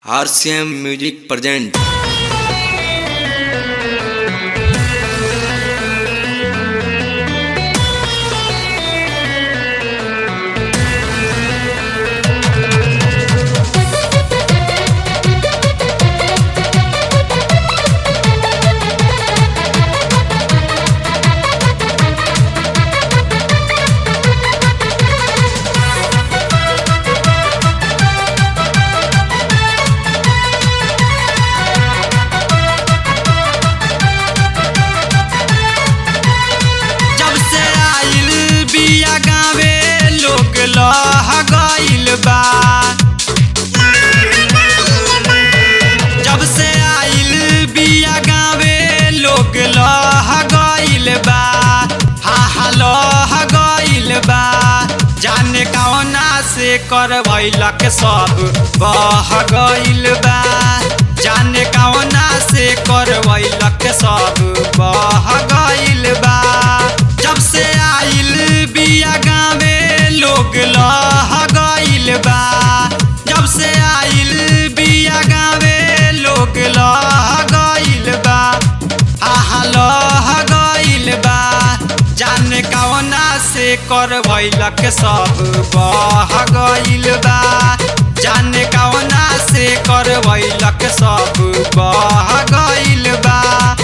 RCM music present जब से आइल बिया गावे लोग लह गइल बा जब से आइल बिया गावे लोग लह गइल बा हा हा लह गइल बा जाने कौना से करवैलक सब बह गइल बा जाने कौना से करवैलक सब बह गइल बा जब से आइल बिया गावे लोग लह गइल बा जब से आइल बिया गावे लोग लह गइल बा आहा लह गइल बा जाने कौना से करवैलक सब बह गइल बा जाने कौना से करवैलक सब बह गइल बा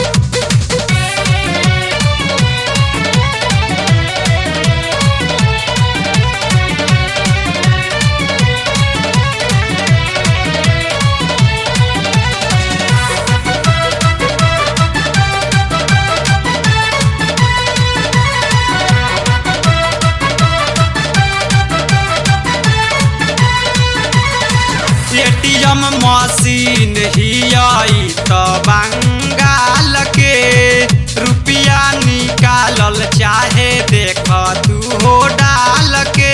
एटीएम मशीन ही आई त बंगाल के रुपया निकालल चाहे देख तू हो डाल के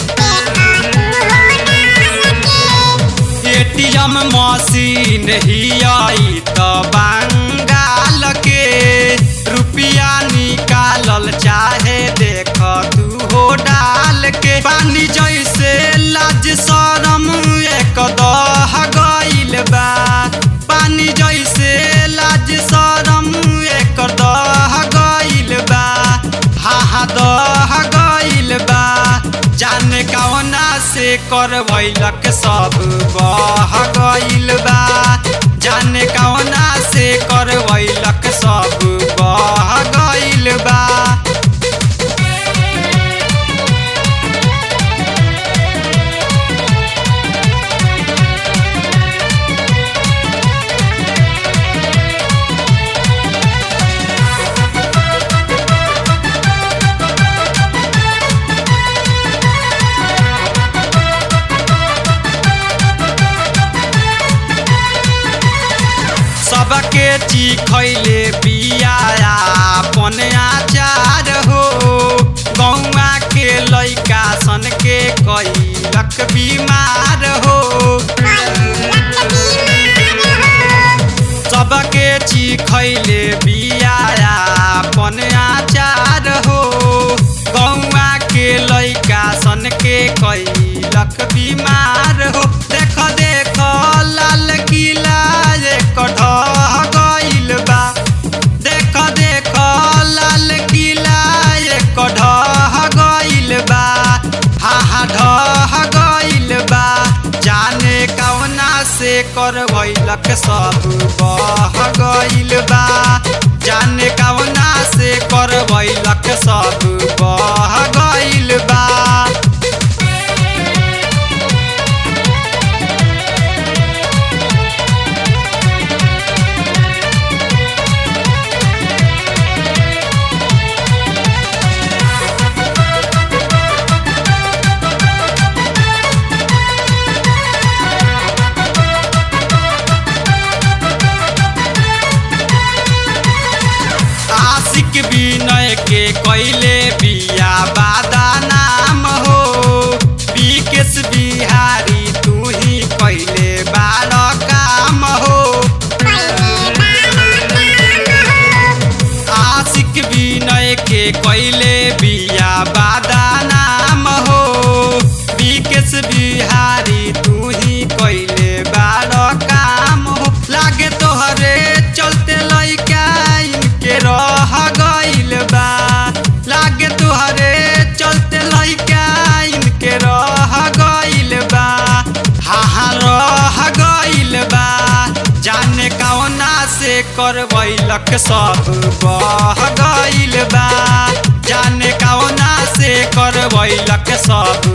एटीएम मशीन ही आई त बंगाल के रुपया निकालल चाहे देख तू हो डाल के पानी जैसे लाज शरम एक दह गइल बा पानी जैसे लाज शरम एक दह गइल बा हा हा दह गइल बा जाने कौना से करवैलक सब बह गइल बा जाने कौना से करवैलक सब बह गइल बा सबके चिखैले बिया अपन आचार हो गौआ के लैका सन के कैलक बीमार हो सबके चिखैले बिया अपन आचार हो गौआ के लैका सन के कैलक बीमार हो देख देख लाल किला एक ढह गइल बा देख देख लाल किला एक ढह गइल बा हा हा ढह गइल बा जाने कौना से करवैलक सब बह गइल बा जाने कौना से करवैलक सब बह गइल बा आशिक विनय के कैले बिया बादा नाम हो विकेश बिहारी तू ही कैले बाल काम हो आशिक विनय के कैले बिया बादा नाम हो विकेश बिहारी तू ही कैले बाल करवैलक सब बह गइल बा जाने कौना से करवैलक सब